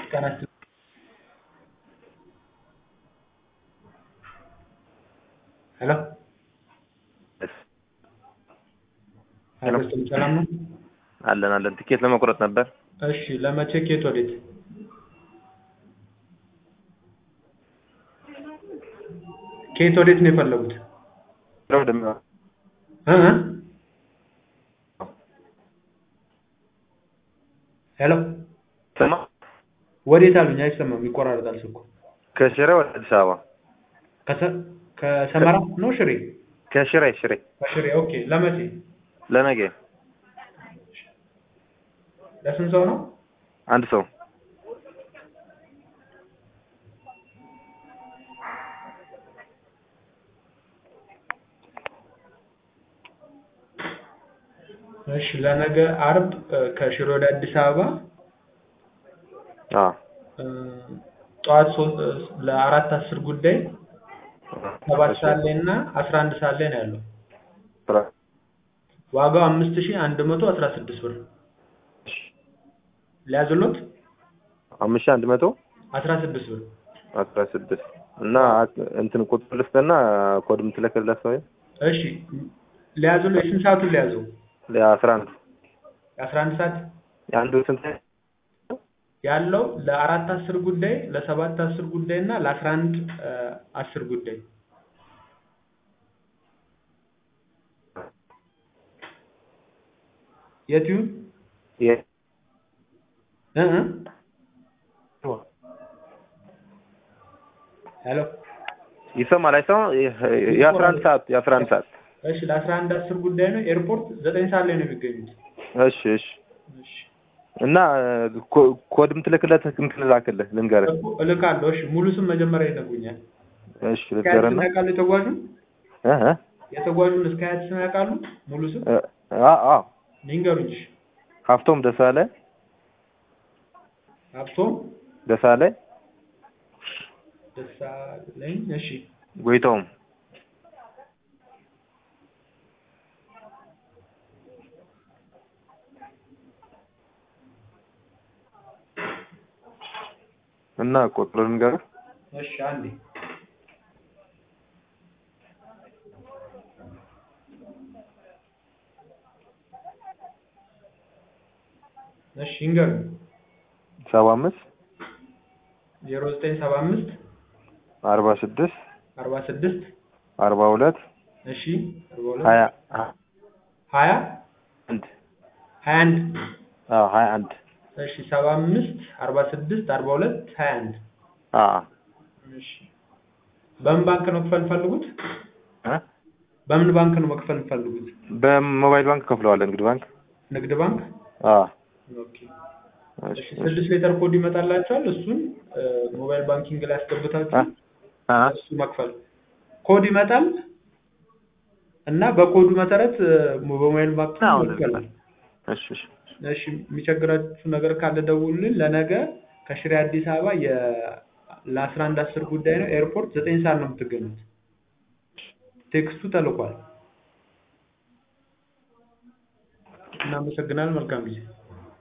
ጤና ይስጥልኝ ሄሎ ሄሎ ሰላም ነው? አለን አለን። ትኬት ለመቁረጥ ነበር። እሺ ለመቼ ከየት ወዴት? ከየት ወዴት ነው የፈለጉት? ወደ እ እ ሄሎ ሰማ ወዴት አሉኝ? አይሰማም፣ ይቆራረጣል ስልኩ። ከሽሬ ወደ አዲስ አበባ ከሰ- ከሰመራ ነው ሽሬ? ከሽሬ ሽሬ ከሽሬ ኦኬ። ለመቼ? ለነገ ለስንት ሰው ነው? አንድ ሰው እሺ ለነገ አርብ እ፣ ከሽሬ ወደ አዲስ አበባ አ እ፣ ጠዋት ሶስት እ፣ ለአራት አስር ጉዳይ ሰባት ሰዓት ላይ እና አስራ አንድ ሰዓት ላይ ነው ያለው። ዋጋው አምስት ሺህ አንድ መቶ አስራ ስድስት ብር ሊያዝሎት አምስት ሺህ አንድ መቶ አስራ ስድስት ብር አስራ ስድስት እና እንትን ቁጥር ልስጥና ኮድ የምትልክለት ሰው እሺ ሊያዝሎ የስንት ሰዓቱን ሊያዘው? ለአስራ አንድ የአስራ አንድ ሰዓት የአንዱ ስንት ያለው ለአራት አስር ጉዳይ ለሰባት አስር ጉዳይ እና ለአስራ አንድ እ፣ አስር ጉዳይ የት ይሁን የ- እ እ ሄሎ ይሰማል አይሰማም? የአስራ አንድ ሰዓት የአስራ አንድ ሰዓት እሺ ለአስራ አንድ አስር ጉዳይ ነው ኤርፖርት ዘጠኝ ሰዓት ላይ ነው የሚገኙት እሺ እሺ እና ኮ- ኮድ የምትልክለት እንትን ላክልህ ልንገርህ እኮ እልካለሁ እሺ ሙሉ ስም መጀመሪያ ይነግሩኛል እሺ እስከ አያት ስም ልንገርህና ያውቃሉ የተጓዡን እ እ የተጓዡን እስከ አያት ስም ያውቃሉ ሙሉ ስም እ አ አ ይንገሩኝ እሺ ሀብቶም ደሳለ ሀብቶም ደሳለ ደሳለኝ እሺ ጎይተውም እና ቁጥሩ ልንገርህ እሺ አንዴ እሺ ይንገሩኝ ሰባ አምስት ዜሮ ዘጠኝ ሰባ አምስት አርባ ስድስት አርባ ስድስት አርባ ሁለት እሺ አርባ ሁለት ሀያ ሀያ አንድ ሀያ አንድ አዎ ሀያ አንድ እሺ ሰባ አምስት አርባ ስድስት አርባ ሁለት ሀያ አንድ አዎ እሺ በምን ባንክ ነው መክፈል ፈልጉት? እ በምን ባንክ ነው መክፈል ፈልጉት? በሞባይል ባንክ ከፍለዋለን እንግዲህ ባንክ ንግድ ባንክ አዎ ኦኬ እሺ እሺ ስድስት ሌተር ኮድ ይመጣላችኋል እሱን እ፣ ሞባይል ባንኪንግ ላይ አስገብታችሁ አ እሱ መክፈል ኮድ ይመጣል እና በኮዱ መሰረት እ፣ በሞባይል ባንክ አዎ መክፈል እሺ እሺ እሺ የሚቸግራችሁ ነገር ካለ ደውሉልን ለነገ ከሽሬ አዲስ አበባ የ ለአስራ አንድ አስር ጉዳይ ነው ኤርፖርት ዘጠኝ ሰዓት ነው የምትገኙት ቴክስቱ ተልኳል እናመሰግናለን መልካም ጊዜ